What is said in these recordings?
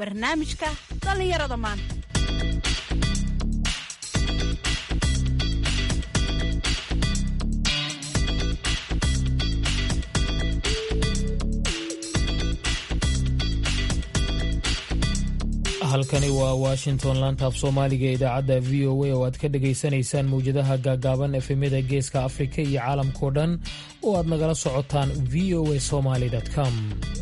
barnaamijka dhallinyarada maanta halkani waa washington lantaaf soomaaliga ee idaacadda v o a oo aad ka dhagaysanaysaan mawjadaha gaagaaban efemyada geeska afrika iyo caalamkao dhan oo aad nagala socotaan v o a somaly com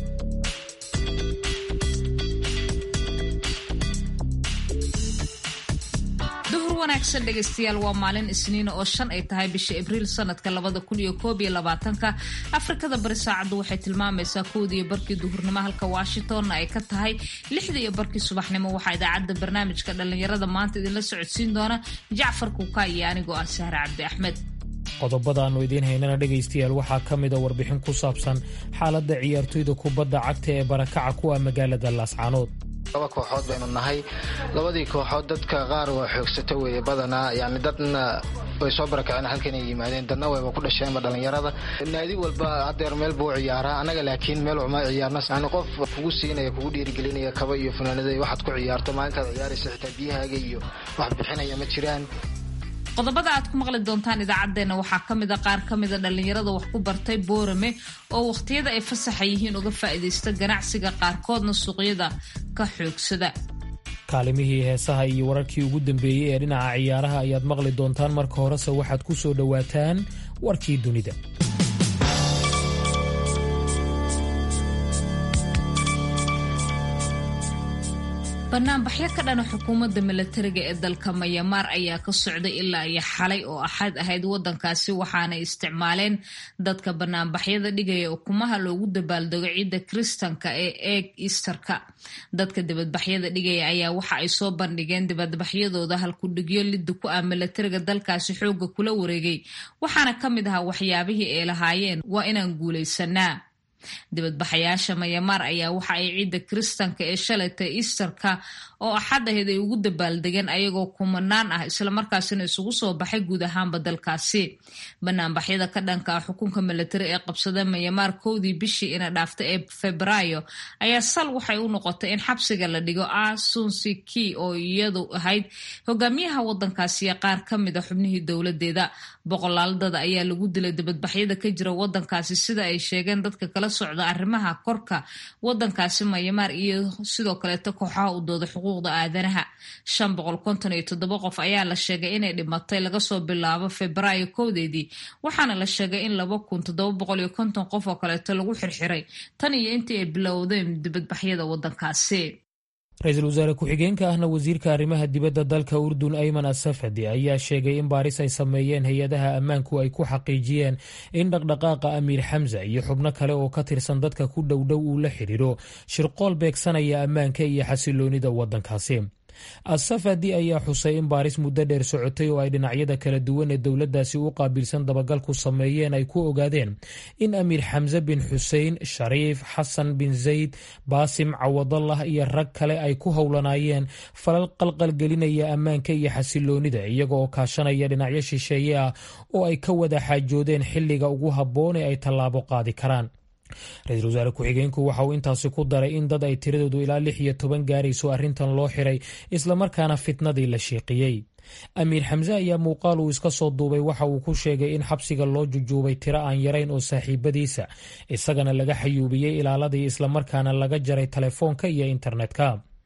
duhur wanaagsan dhegaystayaal waa maalin isniina oo shan ay tahay bisha abriil sanadka labada kun iyo koob iyo labaatanka afrikada bari saacaddu waxay tilmaamaysaa kowda iyo barkii duhurnimo halka washingtonna ay ka tahay lixda iyo barkii subaxnimo waxaa idaacadda barnaamijka dhallinyarada maanta idinla socodsiin doona jacfar kuuka iyo anigoo ah sahre cabdi axmed qodobada aannu idiin haynana dhegaystayaal waxaa ka mida warbixin ku saabsan xaaladda ciyaartoyda kubadda cagta ee barakaca ku ah magaalada laascaanood laba kooxood baynu nahay labadii kooxood dadka qaar waa xoogsato weeye badanaa yani dadna way soo barakaceen halkan ay yimaadeen dadna wayba ku dhasheenba dhallinyarada naadi walba hadeer meel buu ciyaaraa annaga laakiin meel uma ciyaarna yani qof kugu siinaya kugu dhiirigelinaya kaba iyo funaanada waxaad ku ciyaarto maalinkaad ciyaaraysa xitaa biyahaaga iyo wax bixinaya ma jiraan qodobada aad ku maqli doontaan idaacaddeenna waxaa ka mida qaar ka mida dhallinyarada wax ku bartay boorame oo wakhtiyada ay fasaxa yihiin uga faa'iidaysta ganacsiga qaarkoodna suuqyada ka xoogsada kaalimihii heesaha iyo wararkii ugu dambeeyey ee dhinaca ciyaaraha ayaad maqli doontaan marka horese waxaad ku soo dhowaataan warkii dunida banaanbaxyo ka dhana xukuumadda milatariga ee dalka mayamaar ayaa ka socday ilaa iyo xalay oo axad ahayd wadankaasi waxaanay isticmaaleen dadka banaanbaxyada dhigaya ukumaha loogu dabaaldego ciidda kiristanka ee eeg easterka dadka dibadbaxyada dhigaya ayaa waxa ay soo bandhigeen dibadbaxyadooda halkudhigyo lidda ku ah milatariga dalkaasi xooga kula wareegay waxaana ka mid ahaa waxyaabihii ay lahaayeen waa inaan guulaysanaa dibadbaxayaasha mayamaar ayaa waxa ay ciidda kiristanka ee shalayta easterka oo axad ahayd ay ugu dabaaldegeen ayagoo kumanaan ah islamarkaasina isugu soo baxay guud ahaanba dalkaasi banaanbaxyada ka dhanka ah xukunka milatari ee qabsada mayamaar kowdii bishii ina dhaafta ee febraayo ayaa sal waxay u noqotay in xabsiga la dhigo ah sunsiki oo iyadu ahayd hogaamiyaha wadankaasi qaar ka mid a xubnihii dowladeeda boqolaaladada ayaa lagu dilay dibadbaxyada ka jira wadankaasi sida ay sheegeen dadka kala socda arrimaha korka wadankaasi mayamaar iyo sidoo kaleeto kooxaha u dooda xuquuqda aadanaha shan boqol konton iyo toddoba qof ayaa la sheegay inay dhimatay laga soo bilaabo febraayo kowdeedii waxaana la sheegay in laba kun toddoba boqol iyo konton qof oo kaleeto lagu xirxiray tan iyo intii ay bilowdeen dibadbaxyada wadankaasi ra-iisul wasaare ku-xigeenka ahna wasiirka arrimaha dibadda dalka urdun ayman asafadi ayaa sheegay in baaris ay sameeyeen hay-adaha ammaanku ay ku xaqiijiyeen in dhaqdhaqaaqa amiir xamsa iyo xubno kale oo ka tirsan dadka ku dhowdhow uu la xidhiidho shirqool beegsanaya ammaanka iyo xasiloonida waddankaasi asafadi ayaa xusay in baaris muddo dheer socotay oo ay dhinacyada kala duwan ee dowladdaasi u qaabilsan dabagalku sameeyeen ay ku ogaadeen in amiir xamse bin xusein shariif xasan bin zayd baasim cawadallah iyo rag kale ay ku howlanaayeen falal qalqalgelinaya ammaanka iyo xasiloonida iyaga oo kaashanaya dhinacyo shisheeye ah oo ay ka wada xaajoodeen xilliga ugu habboon ee ay tallaabo qaadi karaan ra-iisul wasaare ku-xigeenku waxa uu intaasi ku daray in dad ay tiradoodu ilaa lix iyo toban gaarayso arrintan loo xiray islamarkaana fitnadii la sheeqiyey amiir xamse ayaa muuqaal uu iska soo duubay waxa uu ku sheegay in xabsiga loo jujuubay tiro aan yarayn oo saaxiibadiisa isagana laga xayuubiyey ilaaladii islamarkaana laga jaray telefoonka iyo internetka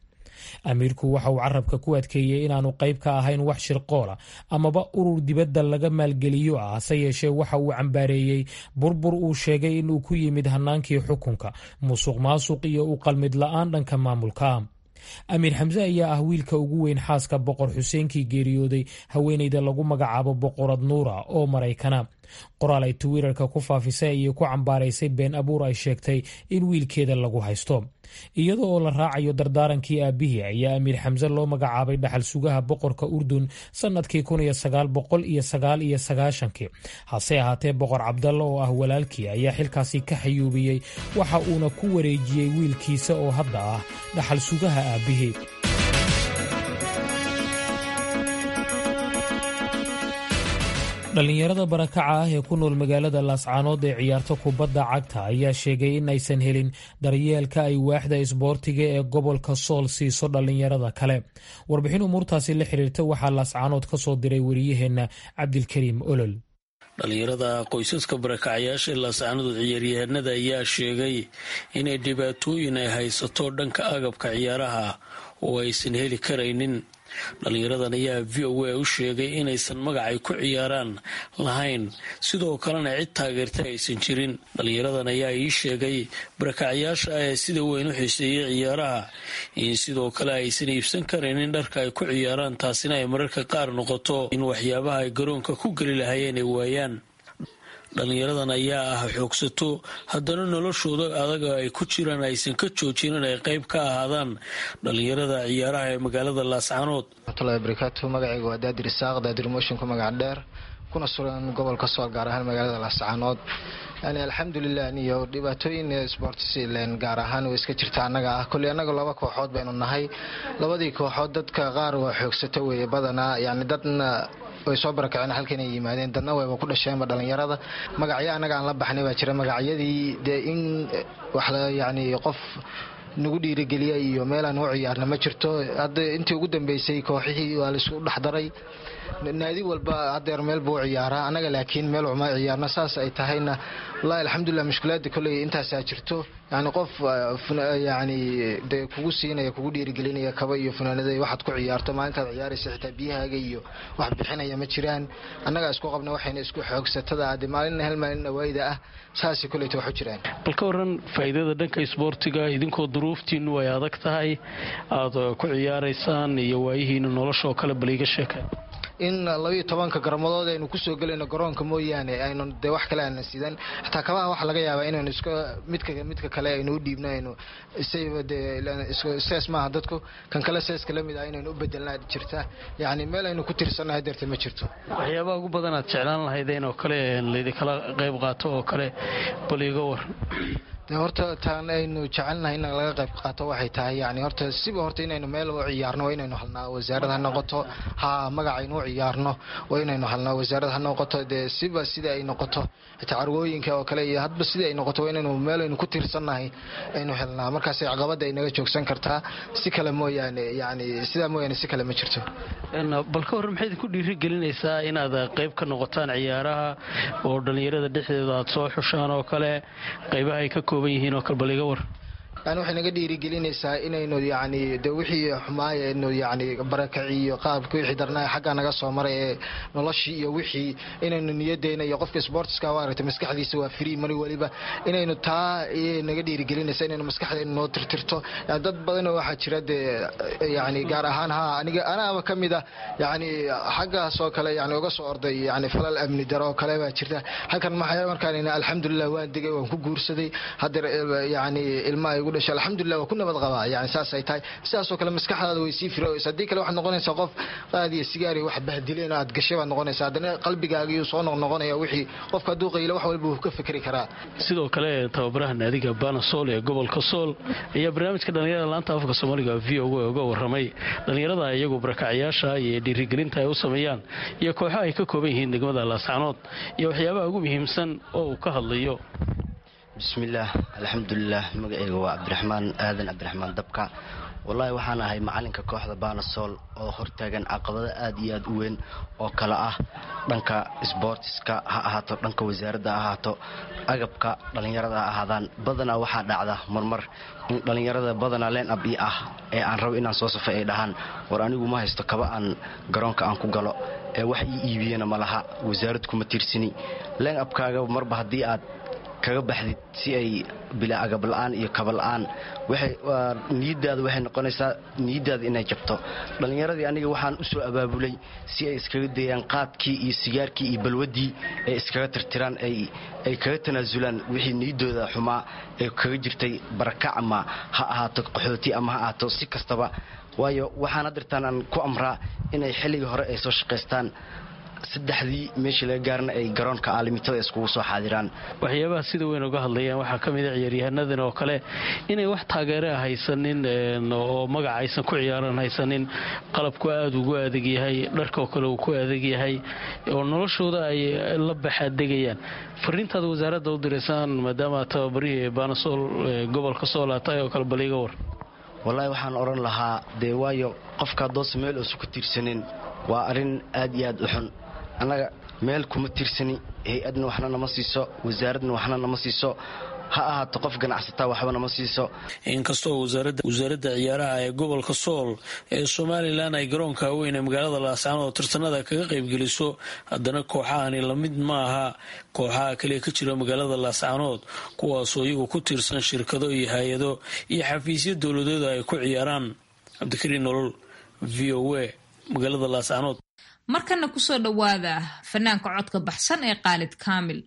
amiirku waxa uu carabka ku adkeeyey inaanu qayb ka ahayn wax shirqoola amaba urur dibadda laga maalgeliyo ah hase yeeshee waxa uu cambaareeyey burbur uu sheegay inuu ku yimid hannaankii xukunka musuq maasuq iyo u qalmid la-aan dhanka maamulka amiir xamse ayaa ah wiilka ugu weyn xaaska boqor xuseenkii geeriyooday haweeneyda lagu magacaabo boqorad nuura oo maraykana qoraal ay twitter-ka ku faafisay ayay ku cambaaraysay been abuur ay sheegtay in wiilkeeda lagu haysto iyada oo la raacayo dardaarankii aabihii ayaa amiir xamse loo magacaabay dhaxal sugaha boqorka urdun sannadkii kun iyo sagaal boqol iyo sagaal iyo sagaashankii hase ahaatee boqor cabdalla oo ah walaalkii ayaa xilkaasi ka xayuubiyey waxa uuna ku wareejiyey wiilkiisa oo hadda ah dhaxal sugaha aabihii dhallinyarada barakaca ah ee ku nool magaalada laascaanood ee ciyaarta kubadda cagta ayaa sheegay in aysan helin daryeelka ay waaxda isboortiga ee gobolka sool siiso dhallinyarada kale warbixin umuurtaasi la xiriirta waxaa laascaanood ka soo diray wariyaheenna cabdilkariim olol dhallinyarada qoysaska barakacayaasha ee laascaanood ciyaaryahanada ayaa sheegay inay dhibaatooyin ay haysato dhanka agabka ciyaaraha oo aysan heli karaynin dhallinyaradan ayaa v o a u sheegay inaysan magacay ku ciyaaraan lahayn sidoo kalena cid taageerta aysan jirin dhallinyaradan ayaa ii sheegay barakacayaasha ah ee sida weyn u xiiseeyay ciyaaraha in sidoo kale aysan iibsan karaynin dharka ay ku ciyaaraan taasina ay mararka qaar noqoto in waxyaabaha ay garoonka ku geli lahaayeen ay waayaan dhallinyaradan ayaa ah xoogsato haddana noloshooda adaga ay ku jiraan aysan ka joojin in ay qayb ka ahaadaan dhallinyarada ciyaaraha ee magaalada laascaanood waraxmatullahi barakaatu magacayga waa daadir isaaq daadir mooshinka magac dheer kuna sugan gobolka sool gaar ahaan magaalada laascaanood yani alxamdulilah niyo dhibaatooyin sportslen gaar ahaan way iska jirta annaga ah kolley annaga laba kooxood baynu nahay labadii kooxood dadka qaar waa xoogsato weeye badanaa yani dadna way soo barakaceen halkan ay yimaadeen dadna wayba ku dhasheenba dhallinyarada magacyo annaga aan la baxnay baa jira magacyadii dee in wax yani qof nagu dhiirigeliya iyo meelaan u ciyaarna ma jirto hadda intii ugu dambeysay kooxihii waa laisku dhexdaray naadi walba hadeer meel buu ciyaaraa annaga laakiin meel uma ciyaarno saas ay tahayna wallaahi alxamdulilah mushkilaada kolley intaasaa jirto yani qof yani dee kugu siinaya kugu dhiirigelinaya kaba iyo funaanada waxaad ku ciyaarto maalintaad ciyaaraysa xitaa biyahaaga iyo wax bixinaya ma jiraan annagaa isku qabna waxayna isku xoogsatada de maalina hal maalin awaayda ah saasay kolleyta wax u jiraan bal ka waran faa'iidada dhanka isboortiga idinkoo duruuftiinu ay adag tahay aada ku ciyaaraysaan iyo waayihiinu noloshaoo kale bal iga sheeka in labayo tobanka garmadood aynu kusoo gelayno garoonka mooyaane aynu dee wax kale aanan sidan xataa kabaha waxa laga yaabaa inaynu iska midka midka kale aynu u dhiibno aynu isayba dee sees maaha dadku kan kale seeska la mid ah inaynu u bedelnaa jirta yacni meel aynu ku tirsannahay deerta ma jirto waxyaabaha ugu badan aad jeclaan lahaydeen oo kale laydinkala qayb qaato oo kale bal iga waran de horta taan aynu jecelnahay in laga qayb qaato waxay tahay yani horta siba horta inaynu meel u ciyaarno waa inaynu halnaa wasaarad ha noqoto ha magacaynu u ciyaarno waa inaynu halnaa wasaarad ha noqoto dee siba sida ay noqoto xitaa carwooyinka oo kale iyo hadba sida ay noqoto waa inaynu meel aynu ku tiirsannahay aynu helnaa markaasay caqabada ay naga joogsan kartaa si kale mooyaane yani sidaa mooyaane si kale ma jirto bal ka warran maxay idinku dhiirigelinaysaa inaad qayb ka noqotaan ciyaaraha oo dhallinyarada dhexdeeda aad soo xushaan oo kale qaybaha ay ka kooban yihiin oo kale bal iga war yani waxay naga dhiirigelinaysaa inaynu yani de wixii xumaaya aynu yani barakaci iyo qaabka wixii darnaa xaggaa naga soo maray ee noloshii iyo wixii inaynu niyadeena iyo qofka sportska waa aragtay maskaxdiisa waa free mari weliba inaynu taa naga dhiirigelinaysa inaynu maskaxdeena noo tirtirto yani dad badanoo waxaa jira dee yani gaar ahaan ha aniga anaaba ka mid ah yani xaggaas oo kale yani uga soo orday yani falal amni daro oo kale baa jirta halkan maxay markaan alxamdulilah waan degay waan ku guursaday hadeer yani ilmaha igu alxamdulilah waa ku nabad qabaa yani saasay tahay sidaasoo kale maskaxdaada way sii firooysa haddii kale waxaad noqonaysaa qof qaadiyo sigaari wax bahdileen aad gashay baad noqonaysaa haddana qalbigaagiyuu soo noqnoqonaya wixii qofka hadduu qaylo wax walba wuu ka fikri karaa sidoo kale tababaraha naadiga bana sool ee gobolka sool ayaa barnaamijka dhallinyarada laanta afka soomaaliga v o uga warramay dhallinyarada iyagu barakacayaasha iyo dhiirigelinta ay u sameeyaan iyo kooxaha ay ka kooban yihiin degmada laascanood iyo waxyaabaha ugu muhiimsan oo uu ka hadlayo bismillaah alxamdulilah magaceyga waa cabdiraxmaan aadan cabdiraxmaan dabka wallaahi waxaan ahay macalinka kooxda baanasool oo hortaagan caqabado aad iyo aad u weyn oo kale ah dhanka sboortiska ha ahaato dhanka wasaaradda ha ahaato agabka dhallinyarada ha ahaadaan badanaa waxaa dhacda marmar in dhallinyarada badanaa leen ab ii ah ee aan rabo inaan soo safay ay dhahaan war anigu ma haysto kaba aan garoonka aan ku galo ee wax ii iibiyana ma laha wasaarad kuma tiirsani leen abkaaga marba haddii aad kaga baxdid si ay bilaa agabla-aan iyo kabala'aan niyadaada waxay noqonaysaa niyadaada inay jabto dhallinyaradii aniga waxaan u soo abaabulay si ay iskaga dayaan qaadkii iyo sigaarkii iyo balwaddii ay iskaga tirtiraan ay kaga tanaasulaan wixii niyaddooda xumaa ee kaga jirtay barakac ama ha ahaato qaxooti ama ha ahaato si kastaba waayo waxaan hadirtaan aan ku amraa inay xilligii hore ay soo shaqaystaan saddexdii meeshii laga gaarna ay garoonka aalimitada iskugu soo xaadiraan waxyaabaha sida weyn uga hadlayaan waxaa ka mid a ciyaaryahaanadan oo kale inay wax taageeraa haysanin oo magaca aysan ku ciyaaran haysanin qalabku aada ugu adag yahay dharkaoo kale uu ku adag yahay oo noloshooda ay la baxaadegayaan fariintaada wasaaradda u diraysaan maadaama tababarihii baanasool gobolka soolaa tahay oo kale bal iga war wallaahi waxaan odhan lahaa dee waayo qofka haddoosa meel uusan ku tiirsanin waa arrin aad iyo aad u xun annaga meel kuma tiirsani hay-adna waxna nama siiso wasaaradna waxna nama siiso ha ahaato qof ganacsataa waxba nama siiso inkastoo wasaaradda ciyaaraha ee gobolka sool ee somalilan ay garoonka weyn ee magaalada laascaanood tartanada kaga qaybgeliso haddana kooxahani lamid ma aha kooxaha kaliya ka jira magaalada laascaanood kuwaasoo iyagu ku tiirsan shirkado iyo hay-ado iyo xafiisyo dowladooda ay ku ciyaaraan cabdikariin nolol v o a magaalada laascaanood markana kusoo dhowaada fanaanka codka baxsan ee qaalid kaamil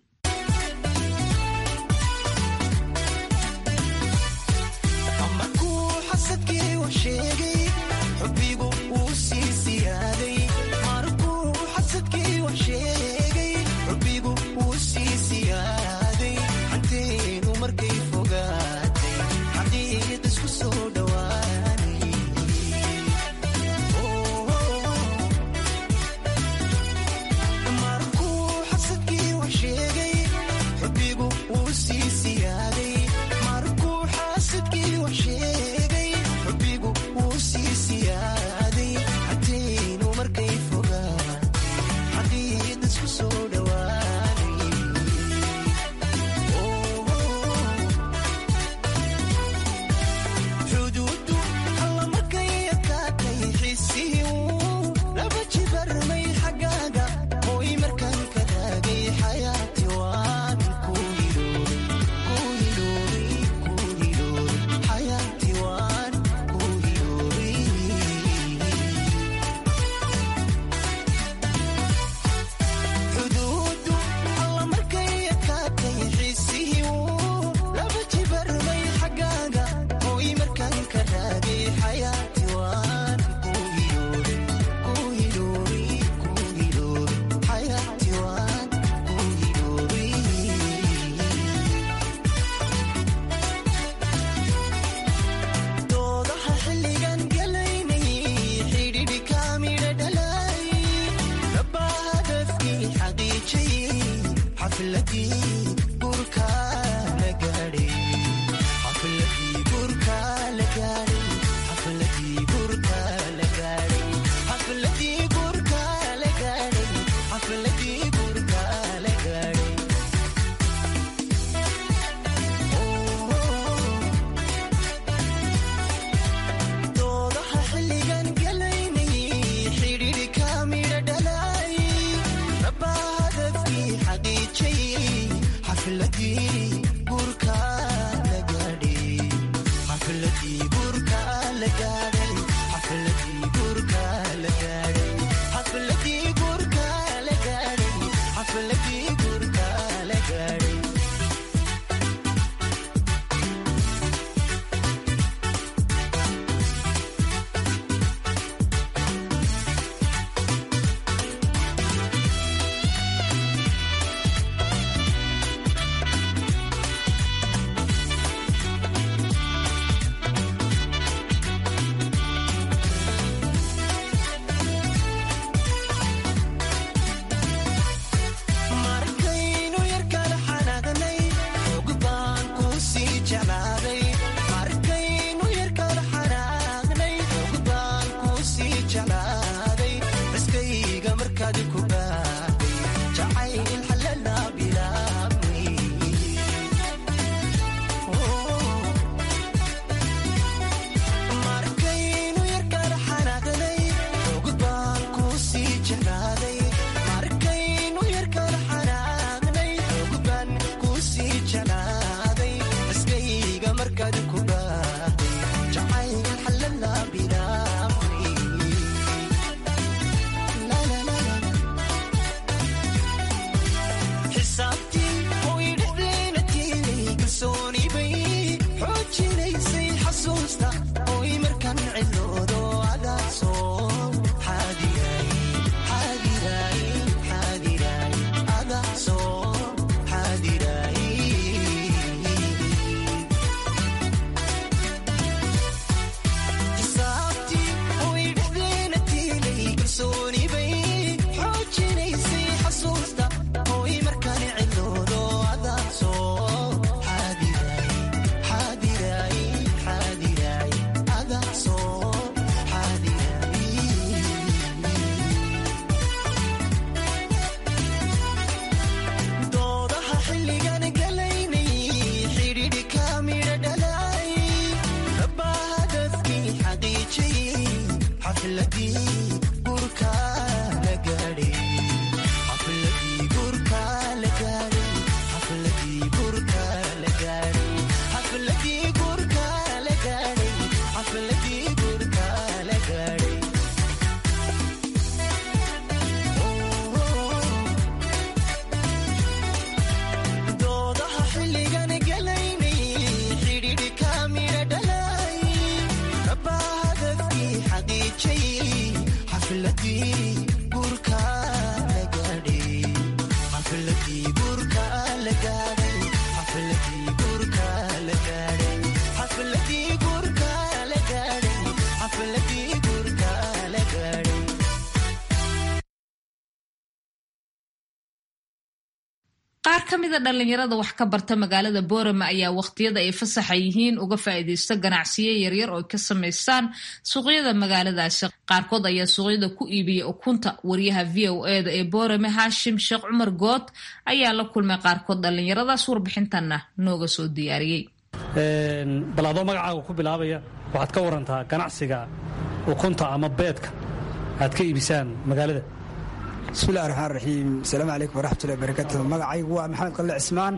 qaar ka mida dhallinyarada wax ka barta magaalada boorama ayaa wakhtiyada ay fasaxa yihiin uga faa'iidaysta ganacsiyo yaryar oo ay ka samaystaan suuqyada magaaladaasi qaarkood ayaa suuqyada ku iibiya ukunta wariyaha v o eda ee boorame haashim sheekh cumar good ayaa la kulmay qaarkood dhallinyaradaas warbixintanna nooga soo diyaariyey bal adoo magacaaga ku bilaabaya waxaad ka warantaa ganacsiga ukunta ama beedka aad ka iibisaan magaalada bismillahi raxmaan raxiim asalaamu calaykum waraxmatullahi barakatu magacaygu waa maxamed qalle cismaan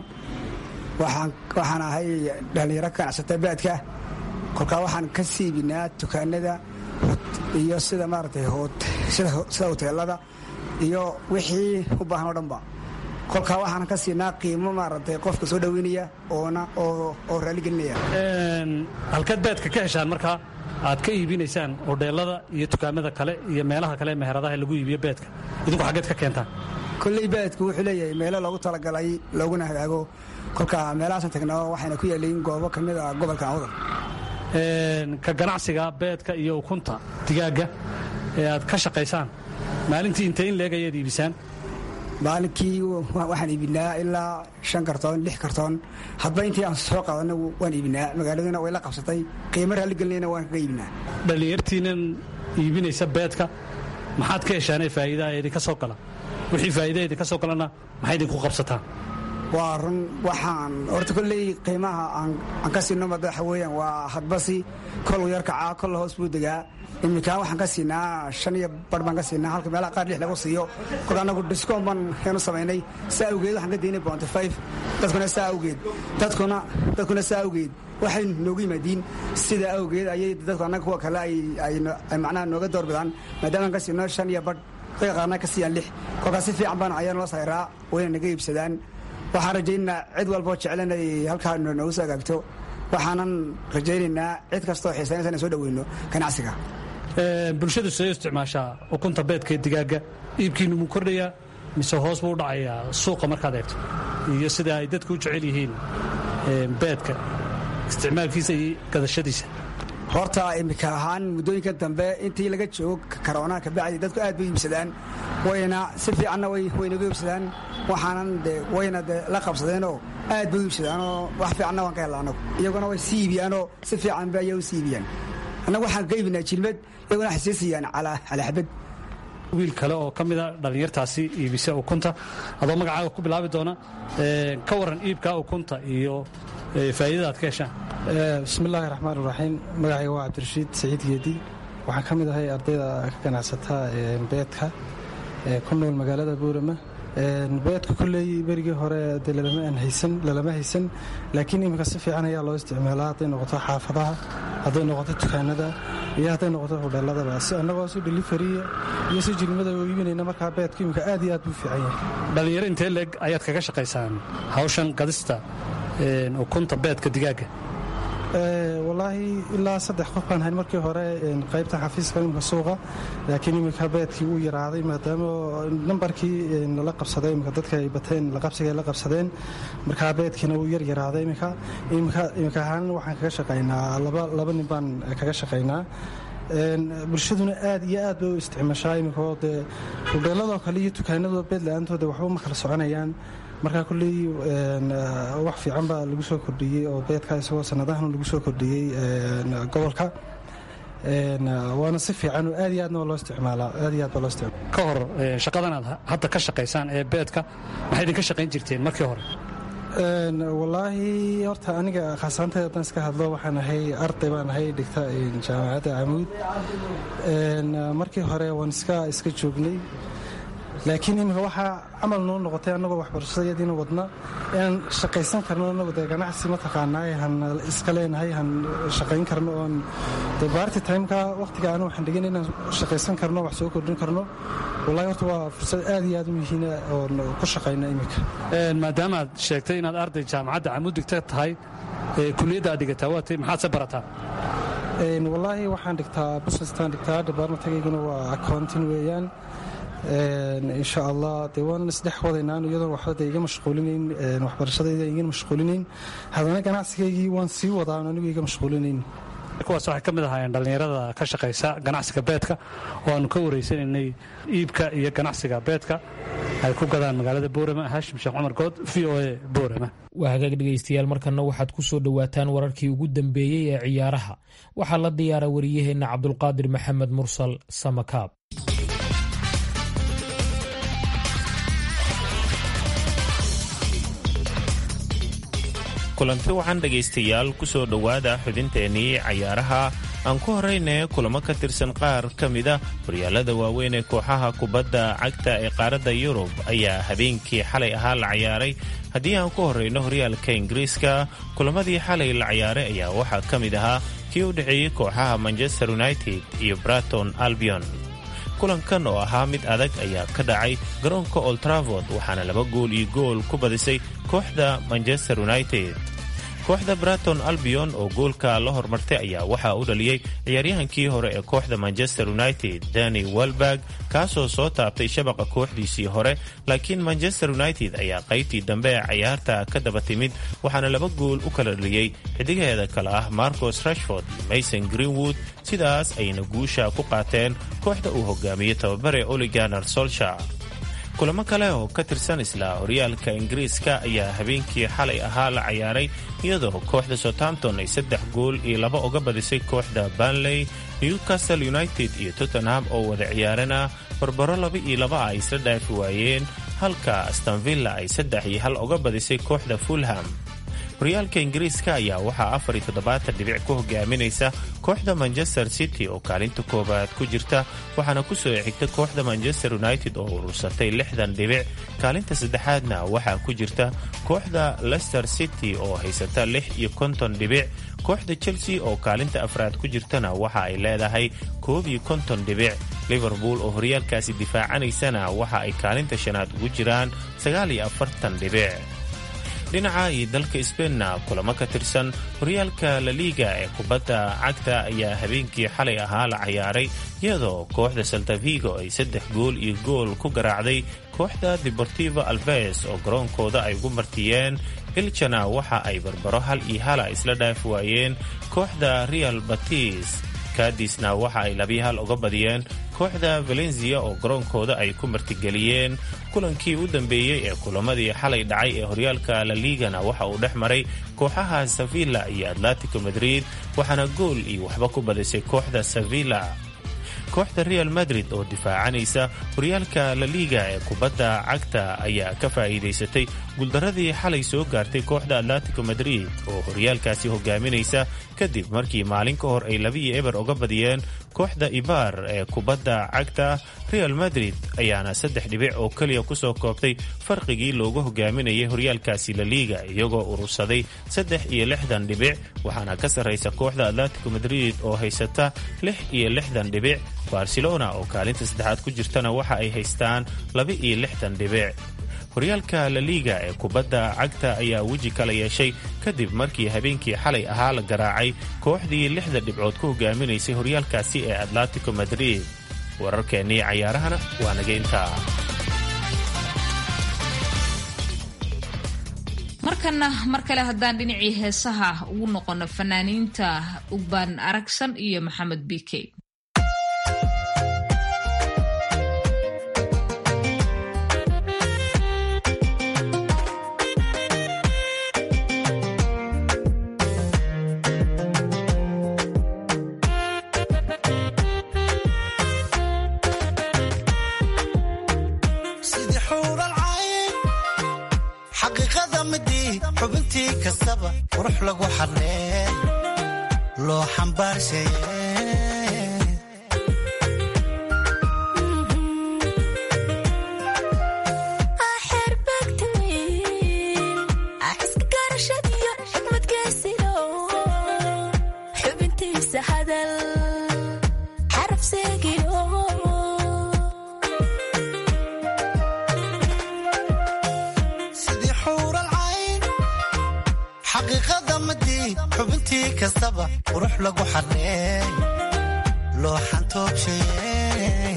waxaan ahay dhallinyaro ka ganacsata baadka kolkaa waxaan ka siibinaa dukaanada iyo sida maaragtay sida hoteelada iyo wixii u baahan oo dhanba kolkaa waxaan ka siinaa qiimo maaragtay qofka soo dhoweynaya oona oo raaligelinaya halkaad baadka ka heshaan markaa aad ka iibinaysaan hodheelada iyo dukaamada kale iyo meelaha kale meheradaha lagu iibiyo beedka idinku xaggeed ka keentaan kolley baadku wuxuu leeyahay meelo loogu talagalay looguna hagaago kolka meelahaasan tagnaa waxayna ku yaalayin goobo ka mid a gobolka awdal ka ganacsiga beedka iyo ukunta digaagga ee aad ka shaqaysaan maalintii intee in leeg ayaad iibisaan maalinkii waxaan iibinaa ilaa shan kartoon lix kartoon hadba intii aan soo qaadana waan iibinaa magaaladuna way la qabsatay qiimo raalligelinayna waan kaga iibinaa dhallinyartiinan iibinaysa beedka maxaad ka heshaanee faa'iidaha idinka soo gala wixii faa'iidaha idinka soo galana maxay idinku qabsataan waa run waxaan horta kolley qiimaha aan ka siino madaxa weeyaan waa hadbasi kol yar kacaa kol hoos buu degaa iminkaan waxaan ka siinaa shan iyo bar baan ka siinaa halka meelaha qaar lix lagu siiyo kolka anagu discoon baan heenu samaynay saa awgeed waxaan ka daynay bounty five dadkuna saa awgeed dadkuna dadkuna saa awgeed waxay noogu yimaadiin sida awgeed ayay dadku annaga kuwa kale ay macnaha nooga doorbidaan maadaama aan ka siino shan iyo bar dadka qaarna ka siiyaan lix kolkaas si fiican baan ayaa noo sayraa wayna naga iibsadaan waxaan rajaynaynaa cid walboo jeclan ay halkaa noogu soo agaagto waxaanan rajaynaynaa cid kastoo xiisaynaysa inaan soo dhoweyno ganacsiga bulshadu siday u isticmaashaa ukunta beedka ee digaagga iibkiinu muu kordhayaa mise hoos buu u dhacayaa suuqa markaad eegto iyo sida ay dadku u jecel yihiin beedka isticmaalkiisa iyo gadashadiisa horta imika ahaan muddooyinkan dambe intii laga joogo karoonaha kabacdi dadku aad bay iibsadaan wayna si fiicanna waynaga iibsadaan waxaanan de wayna de la qabsadeenoo aad bay u iibsadaanoo wax fiicanna waan ka hella anagu iyaguna way sii iibiyaanoo si fiican ba ayaa u sii iibiyaan annagu waxaan ka iibinaa jilmad iyaguna waxay sii siiyaan calaa xabad wiil kale oo ka mida dhallinyartaasi iibisa ukunta adoo magacaaga ku bilaabi doona ka waran iibka ukunta iyo faa'iidada aad ka heshaan bismillaahi raxmaan iraxiim magacayga waa cabdirashiid saciid geedi waxaan ka mid ahay ardayda ka ganacsata beedka ku nool magaalada buurama beedka kulley berigii hore dee lalama haysan laakiin iminka si fiican ayaa loo isticmaalaa hadday noqoto xaafadaha hadday noqoto dukaanada iyo hadday noqoto hodheeladaba si annagoo si delifariya iyo si jilmada u iibinayna markaa beedku iminka aad iyo aad buu fiican yahay dhallinyaro intee leeg ayaad kaga shaqaysaan hawshan gadista ukunta beedka digaagga walaahi ilaa saddex qof baan hayn markii hore qaybta xafiiska imika suuqa laakiin iminka beedkii wuu yaraaday maadaama nambarkii lala qabsaday imika dadka ay bateen laqabsiga ay la qabsadeen markaa beedkiina wuu yar yaraaday imika imika ahaan waxaan kaga shaqaynaa laba nin baan kaga shaqaynaa bulshaduna aad iyo aad bay u isticmaashaa iminkoo dee hudheeladoo kale iyo dukaanadoo beed la-aantooda waxba ma kala soconayaan markaa kulley wax fiican baa lagu soo kordhiyey oo beedka isagoo sanadahan lagu soo kordhiyey gobolka waana si fiican oo aad iyo aadna loo isticmaalaa aad iyo aad baa loo isticmaala ka hor shaqadan aad hadda ka shaqaysaan ee beedka maxay idinka shaqayn jirteen markii hore wallaahi horta aniga khaasaanteeda haddaan iska hadlo waxaan ahay arday baan ahay dhigta jaamacadda camuud markii hore waan iska iska joognay laakiin imika waxaa camal noo noqotay annagoo waxbarashadayadiina wadna inaan shaqaysan karno anagu dee ganacsi mataqaanaa han iska leenahay han shaqayn karno oon de baarti timeka wakhtiga anu waxaan dhigin inaan shaqaysan karno wax soo kordhin karno wallahi horta waa fursad aad iyo aad u muhiina oon ku shaqayna iminka maadaama aad sheegtay inaad arday jaamacadda camuud digta tahay kuliyadda aad dhigataa waatay maxaad se barataa wallaahi waxaan dhigtaa businesstaan dhigtaa departmentkayguna waa accounting weeyaan insha allah dee waan isdhex wadaynaan iyadoon waxba de iga mashquulinayn waxbarashadayda iga mashquulinayn haddana ganacsigaygii waan sii wadaan anigu iga mashquulinayn kuwaas waxay ka mid ahaayeen dhallinyarada ka shaqaysa ganacsiga beedka oo aanu ka wareysanaynay iibka iyo ganacsiga beedka ay ku gadaan magaalada boorama haashim sheekh cumar good v o a boorama waa hagaag dhegaystayaal markanna waxaad ku soo dhowaataan wararkii ugu dambeeyey ee ciyaaraha waxaa la diyaara wariyaheenna cabdulqaadir maxamed mursal samakaab kulanti wacan dhegaystayaal ku soo dhowaada xubinteennii cayaaraha aan ku horrayne kulamo ka tirsan qaar ka mida horyaalada waaweyn ee kooxaha kubadda cagta ee qaaradda yurub ayaa habeenkii xalay ahaa la cayaaray haddii aan ku horrayno horyaalka ingiriiska kulamadii xalay la cayaaray ayaa waxaa ka mid ahaa kii u dhexeeyey kooxaha manchester united iyo braton albion kulankan oo ahaa mid adag ayaa ka dhacay garoonka oltraford waxaana laba gool iyo gool ku badisay kooxda manchester united kooxda braton albion oo goolka la hormartay ayaa waxaa u dhaliyey ciyaaryahankii hore ee kooxda manchester united dani welberg kaasoo soo taabtay shabaqa kooxdiisii hore laakiin manchester united ayaa qaybtii dambe ee cayaarta ka daba timid waxaana laba gool u kala dhaliyey xidigaheeda kale ah marcos rashford iyo mason greenwood sidaas ayna guusha ku qaateen kooxda uu hogaamiyey tababare oliganar solsha kulamo kale oo ka tirsan isla horyaalka ingiriiska ayaa habeenkii xalay ahaa la cayaaray iyadoo kooxda southampton ay saddex gool iyo laba uga badisay kooxda banley newcastle united iyo tottenham oo wada ciyaarana barbaro laba iyo laba ay isla dhaafi waayeen halka astonvilla ay saddex iyo hal uga badisay kooxda fulham horyaalka ingiriiska ayaa waxaa afar iyo toddobaatan dhibic ku hogaaminaysa kooxda manchester city oo kaalinta koowaad ku jirta waxaana ku soo xigta kooxda manchester united oo urursatay lixdan dhibic kaalinta saddexaadna waxaa ku jirta kooxda leicester city oo haysata lix iyo konton dhibic kooxda chelsea oo kaalinta afraad ku jirtana waxa ay leedahay koob iyo konton dhibic liverpool oo horyaalkaasi difaacanaysana waxa ay kaalinta shanaad ugu jiraan sagaal iyo afartan dhibic dhinaca iyo dalka sbeinna kulamo ka tirsan horyaalka laliiga ee kubadda cagta ayaa habeenkii xalay ahaa la cayaaray iyadoo kooxda saltavigo ay saddex gool iyo gool ku garaacday kooxda deportivo alves oo garoonkooda ay ugu martiyeen iljana waxa ay barbaro hal iyo hala isla dhaafi waayeen kooxda real batis kadisna waxa ay labiyo hal uga badiyeen kooxda valencia oo garoonkooda ay ku martigeliyeen kulankii u dambeeyey ee kulamadii xalay dhacay ee horyaalka laligana waxa uu dhex maray kooxaha sevilla iyo atletico madrid waxaana gool iyo waxba ku badisay kooxda sevilla kooxda real madrid oo difaacanaysa horyaalka laliga ee kubadda cagta ayaa ka faa'iidaysatay guuldaradii xalay soo gaartay kooxda atletico madrid oo horyaalkaasi hogaaminaysa kadib markii maalin ka hor ay labiiyo eber uga badiyeen kooxda ibar ee kubadda cagta real madrid ayaana saddex dhibic oo keliya kusoo koobtay farqigii loogu hogaaminayay horyaalkaasi laliga iyagoo urursaday saddex iyo lixdan dhibic waxaana ka sarraysa kooxda atletico madrid oo haysata lix iyo lixdan dhibic barcelona oo kaalinta saddexaad ku jirtana waxa ay haystaan laba iyo lixdan dhibic horyaalka laliga ee kubadda cagta ayaa weji kala yeeshay kadib markii habeenkii xalay ahaa la garaacay kooxdii lixda dhibcood ku hogaaminaysay horyaalkaasi ee atletico madrid wararkeennii cayaarahana waa naga intaa markana mar kale haddaan dhinacii heesaha ugu noqono fanaaniinta ugbaan aragsan iyo maxamed bike xubintii kastaba qurux lagu xadhee loo xambaarshaye sidii xuural cayn xaqiiqada madii xubintii kastaba qurux lagu xadhee loo xantoobshaye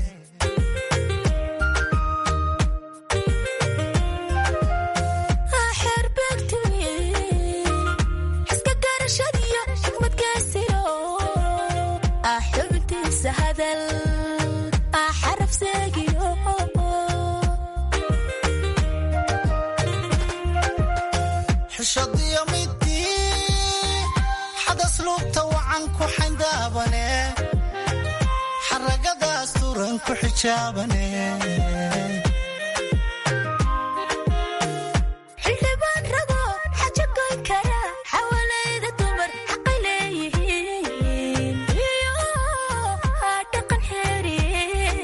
xishadiyo midii xadas luubta wacan ku xayndaabane xaragadaas turan ku xijaabane xildhibaan rago xaja goyn kara xawalayda dumar xaqay leeyihiin iyo dhaqan xeeriye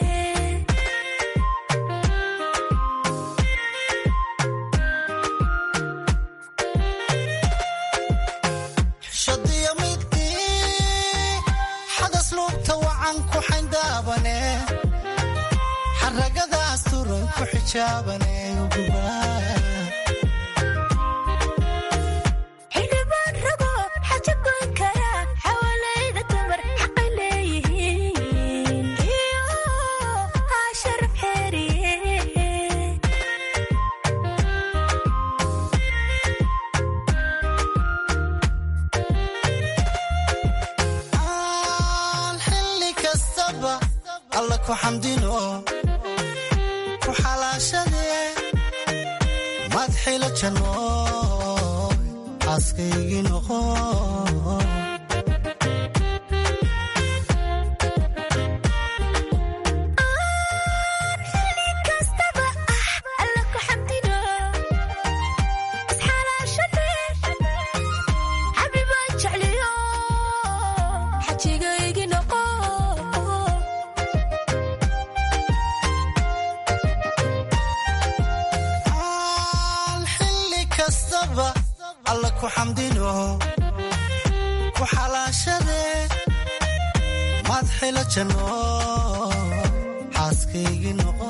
xishadiyo midii xadas luubta wacan ku xayndaabane xaragadaas turan ku xijaabane xildhibaan rago xaja goyn kara xawalayda dumar xaqay leeyihiin iyo sharaf xeeriye aan xilli kastaba alla ku xamdino ku xalaashadee madxila janno xaaskaygii noqo kastaba ah alla ku xamdino isxalaashade xabibaan jecliyo xajigaygi noqo aan xilli kastaba alla ku xamdino ku xalaashadee madxila janno xaaskaygii noqo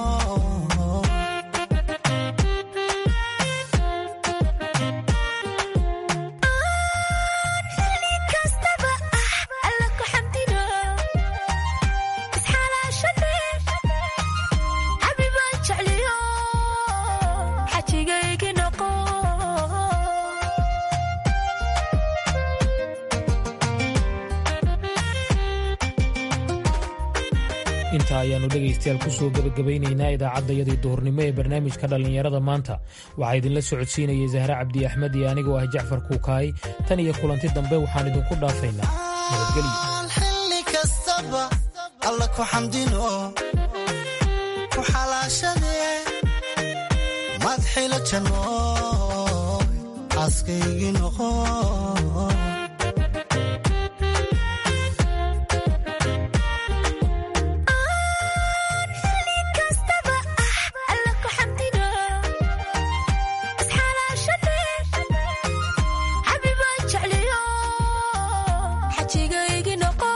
kastaba ah alla ku xamdino isxalaashade xabibaan jecliyo xajigaygi noqo intaa ayaannu dhegaystayaal ku soo gebagabaynaynaa idaacaddayadii duhurnimo ee barnaamijka dhallinyarada maanta waxaa idinla socodsiinayay zahre cabdi axmed iyo anigoo ah jacfar kuukaay tan iyo kulanti dambe waxaan idinku dhaafaynaa nabadgelyo aan xilli kastaba alla ku xamdino ku xalaashadee madxila janno xaaskaygii noqo kastaba ah alla ku xamdino isxalaashade xabibaan jecliyo xajigaygi noqo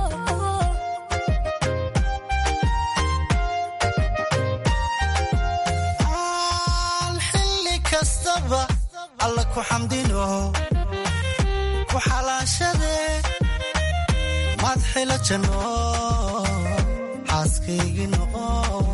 aan xilli kastaba alla ku xamdino ku xalaashadee madxila janno xaaskaygii noqo